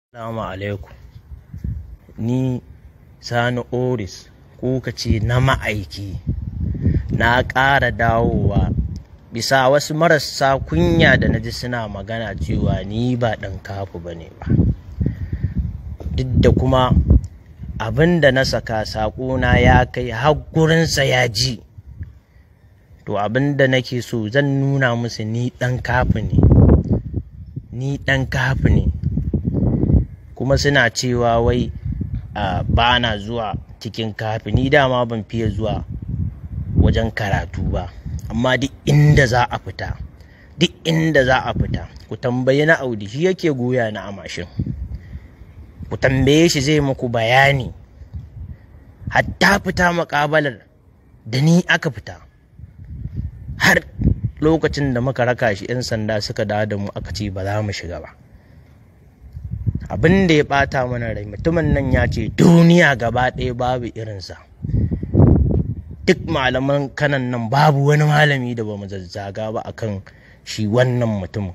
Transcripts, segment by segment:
Assalamu alaikum. Ni Sani Oris ko ka ce na ma'aiki na ƙara dawowa bisa wasu marasa kunya da na ji suna magana cewa ni ba ɗan kafu ba ne ba. Duk da kuma abin da na saka saƙona ya kai har gurinsa ya ji. To abin da nake so zan nuna musu ni ɗan kafu ne. Ni ɗan kafu ne. kuma suna cewa wai ba na zuwa cikin kafi ni dama ban fiye zuwa wajen karatu ba amma duk inda za a fita duk inda za a fita ku tambayi na audi shi yake goya na a mashin ku tambaye shi zai muku bayani hatta fita makabalar da ni aka fita har lokacin da muka raka shi 'yan sanda suka dawo da mu aka ce ba za mu shiga ba abin da ya bata mana rai mutumin nan ya ce duniya gaba ɗaya babu irinsa duk malaman kanan nan babu wani malami da ba mu zazzaga ba akan shi wannan mutumin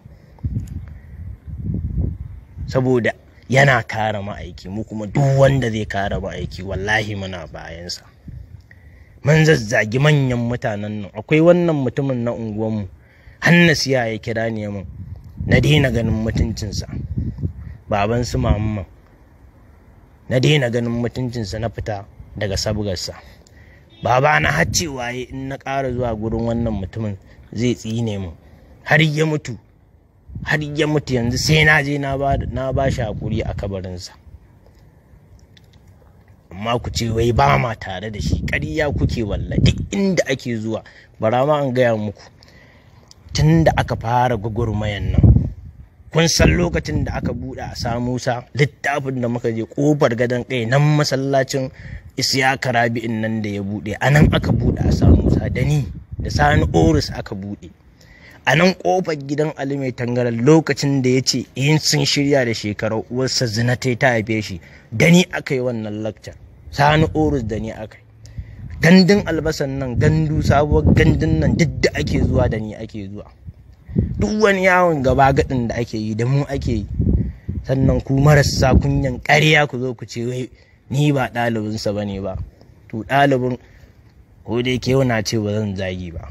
saboda yana kare ma'aiki mu kuma duk wanda zai kare ma'aiki wallahi muna bayansa mun zazzagi manyan mutanen nan akwai wannan mutumin na unguwanmu hannasiya ya kira ni mun na daina ganin mutuncinsa baban su mamman na daina ganin mutuncinsa na fita daga sabgarsa baba na har cewa in na ƙara zuwa gurin wannan mutumin zai tsine mu har ya mutu har ya mutu yanzu sai na je na ba shi hakuri a kabarinsa amma ku ce wai ba ma tare da shi ƙarya kuke walla duk inda ake zuwa bara ma an gaya muku tun da aka fara gwagwarmayan nan kun san lokacin da aka buɗe a samusa littafin da muka je ƙofar gadon kai nan masallacin isiyaka rabi'in nan da ya buɗe a nan aka buɗe a samusa da ni da sani oris aka buɗe a nan ƙofar gidan ali mai tangaran lokacin da ya ce in sun shirya da shekarar uwarsa zina ta ta haife shi da ni aka yi wannan lakcar sani oris da ni aka yi gandun albasan nan gandu sabuwar gandun nan duk da ake zuwa da ni ake zuwa duk wani yawon gaba gadin da ake yi da mu ake yi sannan ku marasa kunyan ƙarya ku zo ku ce wai ni ba ɗalibinsa ba ne ba to ɗalibin ko dai ke na ce ba zan zagi ba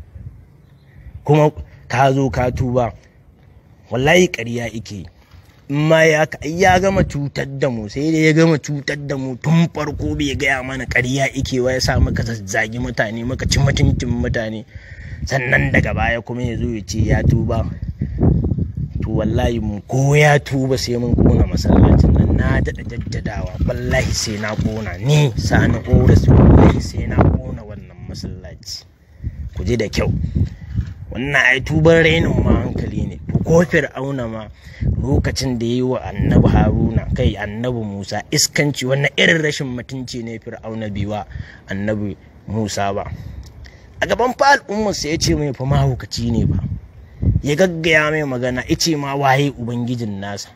kuma ka zo ka tuba wallahi ƙarya ike in ma ya ya gama cutar da mu sai dai ya gama cutar da mu tun farko bai gaya mana ƙarya ike wa ya sa maka zazzagi mutane maka ci mutuncin mutane sannan daga baya kuma ya zo ya ce ya tuba to wallahi mu ko ya tuba sai mun kona masallacin nan na daɗa jaddadawa wallahi sai na kona ni sani oris wallahi sai na kona wannan masallaci ku ji da kyau wannan ai tuban rainin ma hankali ne ko fir'auna ma lokacin da ya yi wa annabi haruna kai annabi musa iskanci wannan irin rashin mutunci ne fir'auna biwa annabi musa ba a gaban fa al'ummarsa ya ce mai fa mahaukaci ne ba ya gaggaya mai magana ya ce ma waye ubangijin nasa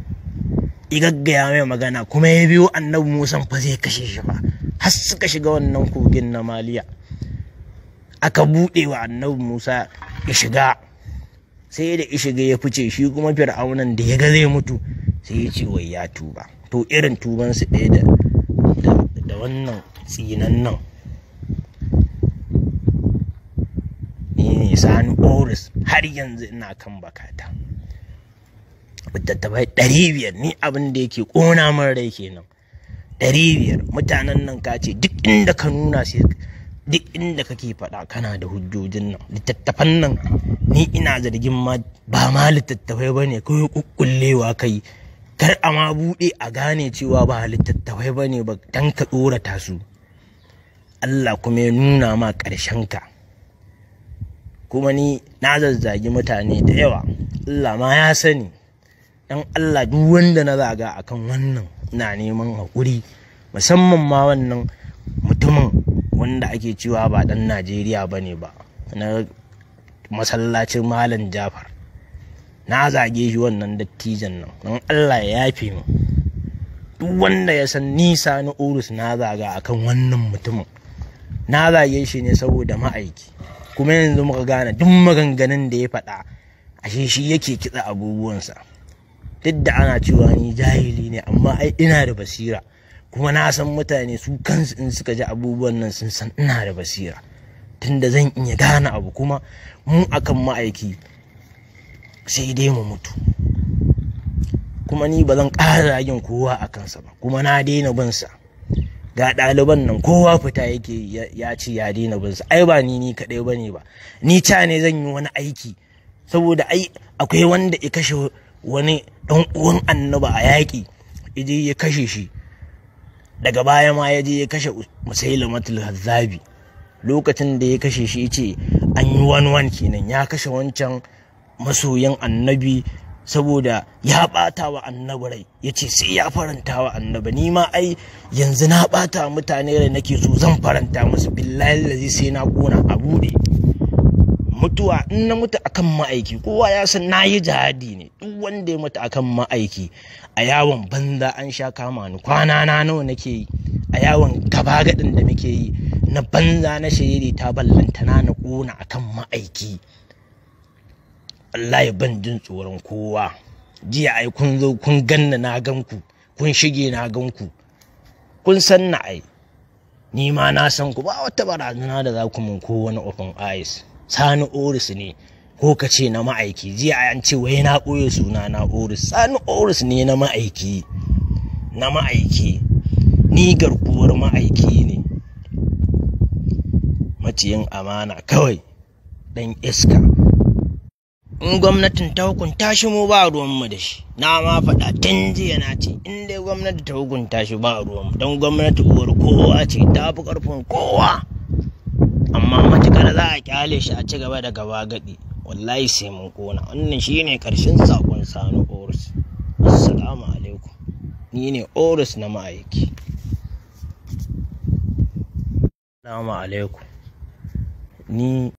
ya gaggaya mai magana kuma ya biyo annabi musan fa zai kashe shi ba har suka shiga wannan kogin na maliya aka buɗe wa annabi musa ya shiga sai da ya shiga ya fice shi kuma fir'aunan da ya ga zai mutu sai ya ce wai ya tuba to irin tubansu ɗaya da wannan tsinan nan ne sani oris har yanzu ina kan bakata littattafai ɗari biyar ni abin da yake ƙona min rai kenan ɗari biyar mutanen nan ka ce duk inda ka nuna sai duk inda kake faɗa kana da hujjojin nan littattafan nan ni ina zargin ma ba ma littattafai ba ne kawai kukkullewa kai kar a ma buɗe a gane cewa ba littattafai ba ne ba dan ka tsorata su Allah kuma ya nuna ma ƙarshen ka kuma ni na zazzagi mutane da yawa Allah ma ya sani dan Allah duk wanda na zaga akan wannan ina neman haƙuri musamman ma wannan mutumin wanda ake cewa ba dan Najeriya ba ne ba na masallacin Malam Jafar na zage shi wannan dattijan nan don Allah ya yafe mu duk wanda ya san nisa na urus na zaga akan wannan mutumin na zage shi ne saboda ma'aiki kuma yanzu muka gane duk maganganun da ya faɗa ashe shi yake kitsa abubuwansa duk da ana cewa ni jahili ne amma ai ina da basira kuma na san mutane su kansu in suka ji abubuwan nan sun san ina da basira tunda zan iya gane abu kuma mu akan ma'aiki sai dai mu mutu kuma ni ba zan ƙara yin kowa a kansa ba kuma na daina bin sa ga ɗaliban nan kowa fita yake ya ce ya daina bin sa ai ba ni ni kaɗai ba ne ba ni ca ne zan yi wani aiki saboda ai akwai wanda ya kashe wani ɗan uwan annaba a yaƙi yaje ya kashe shi daga baya ma ya je ya kashe musailamatul hazzabi lokacin da ya kashe shi ce an yi wani wani kenan ya kashe wancan masoyan annabi saboda ya bata wa annabi rai ya ce sai ya faranta wa annabi ni ma ai yanzu na bata mutane rai nake so zan faranta musu billahi lazi sai na kona a bude mutuwa in na mutu akan ma'aiki kowa ya san na yi jihadi ne duk wanda ya mutu akan ma'aiki a yawon banza an sha kama ni kwana na nawa nake yi a yawon gaba gadin da muke yi na banza na shiriri ta ballantana na kona akan ma'aiki wallahi ban jin tsoron kowa jiya ai kun zo kun ganna na ganku kun shige na ganku kun san na ai ni ma na san ku ba wata barazana da za ku mun ko wani open eyes sani oris ne ko ka ce na ma'aiki jiya an ce wai na ɓoye suna na oris sani oris ne na ma'aiki na ma'aiki ni garkuwar ma'aiki ne maciyin amana kawai ɗan iska in gwamnatin ta hukunta shi mu ba ruwanmu da shi na ma faɗa tun jiya na ce in dai gwamnati ta hukunta shi ba ruwanmu don gwamnati uwar kowa ce ta fi ƙarfin kowa amma matukar za a kyale shi a ci gaba da gaba gadi wallahi sai mun kona wannan shine karshen sakon sani orus assalamu alaikum ni ne orus na ma'aiki assalamu alaikum ni